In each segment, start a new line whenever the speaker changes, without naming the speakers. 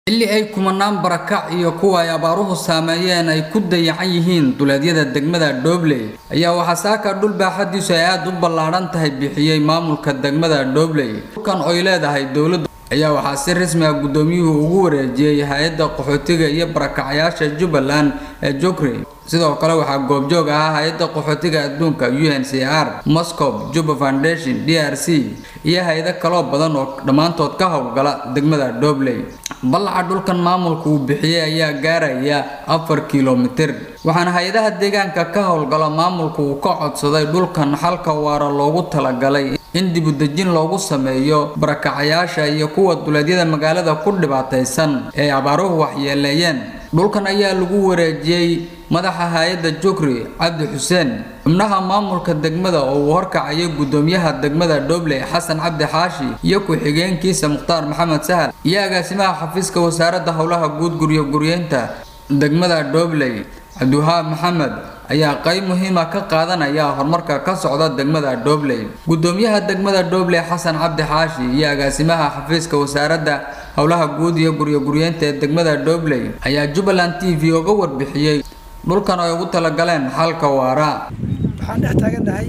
xilli ay kumanaan barakac iyo kuwa ay abaaruhu saameeyeen ay ku dayacan yihiin duleedyada degmada Doobley ayaa waxaa saaka dhul baaxadiisu ay aad u ballaaran tahay bixiyay maamulka degmada Doobley dhulkan oo ay leedahay dowladda ayaa waxaa si rasmi ah gudoomiyuhu ugu wareejiyay hay-adda qaxootiga iyo barakacayaasha Jubbaland ee Jokri sidoo kale waxaa goobjoog ahaa hay-adda qaxootiga adduunka UNHCR Moscow Juba Foundation DRC iyo hay-ado kaloo badan oo dhammaantood ka howlgala degmada Doobley ballaca dhulkan maamulku uu bixiyay ayaa gaaraya afar kilomitir waxaana hay-adaha deegaanka ka howlgala maamulku uu ka codsaday dhulkan xalka waara loogu talagalay in dibudejin loogu sameeyo barakacayaasha iyo kuwa duleedyada magaalada ku dhibaataysan ee abaaruhu waxyeeleeyeen dhulkan ayaa lagu wareejiyey madaxa hay-adda jukri cabdi xuseen xubnaha maamulka degmada oo uu horkacayay gudoomiyaha degmada doobley xasan cabdi xaashi iyo ku-xigeenkiisa mukhtaar maxamed sahal iyo agaasimaha xafiiska wasaaradda howlaha guud guryo guryeynta degmada doobley cabdiwahaab maxamed ayaa qayb muhiima ka qaadanaya horumarka ka socda degmada doobley gudoomiyaha degmada doobley xasan cabdi xaashi iyo agaasimaha xafiiska wasaaradda howlaha guud iyo guryo guryeynta ee degmada doobley ayaa jubbaland t v uga warbixiyey dhulkan ay ugu talagaleen xalka waara
waxaan dhex taagannahay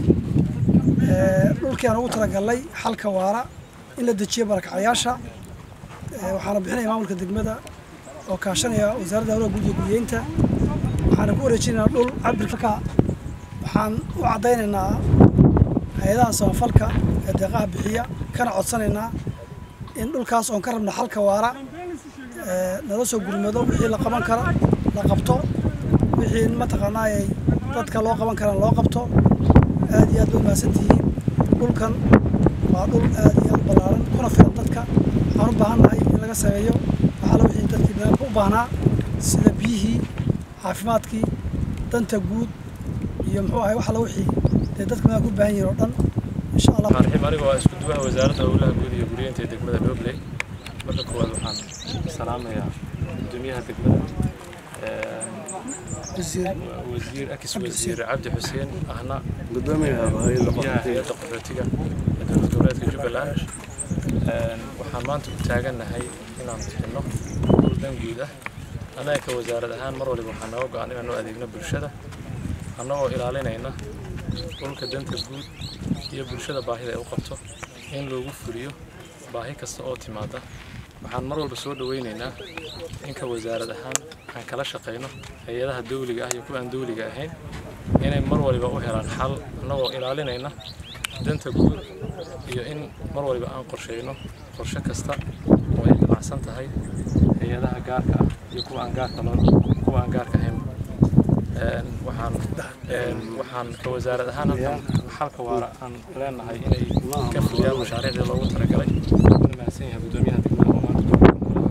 dhulkii aan ugu talagalnay xalka waara in la dejiyo barakacayaasha waxaana bixinaya maamulka degmada oo kaashanaya wasaaradda howlaha guud iyo guryeynta waxaana ku wareejinaynaa dhul cabirka waxaan u caddaynaynaa hay-adaha samafalka ee deeqaha bixiya kana codsanaynaa in dhulkaas oon ka rabna xalka waara nala soo gurmado wixii la qaban karo la qabto wixii mataqaanaa ay dadka loo qaban karaan loo qabto aad iyo aad ba mahadsantihiin dhulkan waa dhul aad iyo aad ballaaran kuna filan dadka waxaan u baahannahay in laga sameeyo waxaala wixii dadkii banaanka u baahnaa sida biyihii caafimaadkii danta guud iyo muxuu ahay waxala wixii dee dadka banaanka u baahan yihiin oo dhan insha allah
raxiim aniga waa isku duwaha wasaaradda howlaha guud iyo guryeynta ee degmada Doobley marka koowaad waxaan salaamayaa gudoomiyaha degmada wasiir akis wasiir cabdi xuseen ahna gudoomiyaha hay-adda qaxootiga ee dowlad goboleedka jubbaland waxaan maanta u taagannahay inaan bixinno dhul dan guud ah annaga ka wasaarad ahaan mar waliba waxaa nooga go-an inaan u adeegno bulshada annagoo ilaalinayna dhulka danta guud iyo bulshada baahida ay u qabto in loogu fuliyo baahi kasta oo timaada waxaan mar walba soo dhawaynaynaa inka wasaarad ahaan aan kala shaqayno hay-adaha dawliga ah iyo kuwa aan dawliga ahayn inay mar waliba u helaan xal annagoo ilaalinayna danta guud iyo in mar waliba aan qorsheyno qorshe kasta oo ay ganacsan tahay hay-adaha gaarka ah iyo kuwa aan gaarka loo kuwa aan gaarka ahayn waxaan waxaan ka wasaarad ahaan halkan xalka waara aan leenahay inay ka fuliyaan mashaariicdii loogu talagalay una mahadsan yahay gudoomiyaha degmada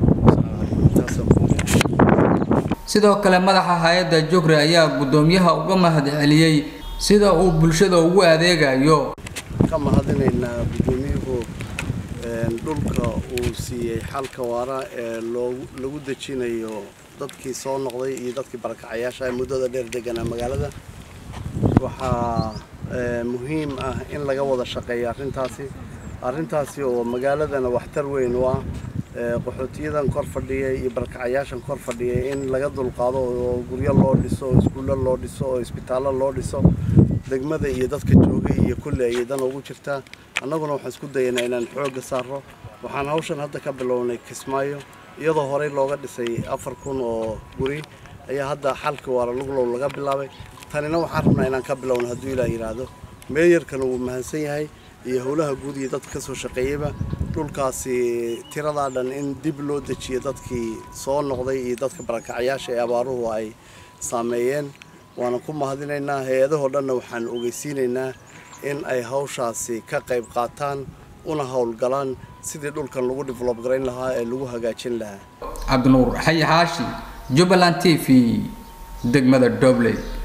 sidoo kale madaxa hay-adda jukri ayaa gudoomiyaha uga mahad celiyey sida uu bulshada ugu adeegayo
ka mahadinaynaa gudoomiyuhu dhulka uu siiyey xalka waara ee lagu dejinayo dadkii soo noqday iyo dadkii barakacayaasha ee muddada dheer deganaa magaalada waxaa muhiim ah in laga wada shaqeeyo arrintaasi arrintaasi oo magaaladana waxtar weyn u ah qaxootiyadan kor fadhiya iyo barakacayaashan kor fadhiya in laga dulqaado oo guryo loo dhiso oo iskuulla loo dhiso oo isbitaallo loo dhiso degmada iyo dadka joogay iyo kulle ayay dan ugu jirtaa annaguna waxaan isku dayaynaa inaan xoogga saarro waxaan hawshan hadda ka bilownay kismaayo iyadoo horey looga dhisay afar kun oo guri ayaa hadda xalka waara luglow laga bilaabay tanina waxaan rabnaa inaan ka bilowno hadduu ilaah yidhaahdo meeyarkana wuu mahadsan yahay iyo howlaha guud iyo dadka kasoo shaqeeyeyba dhulkaasi tiradaa dhan in dib loo dejiyo dadkii soo noqday iyo dadka barakacayaasha ee abaaruhu ay saameeyeen waana ku mahadinaynaa hay-adahoo dhanna waxaan ogeysiinaynaa in ay hawshaasi ka qayb qaataan una howlgalaan sidii dhulkan lagu develob garayn lahaa ee lagu hagaajin lahaa
cabdinuur xayi xaashi jubbaland t v degmada dobley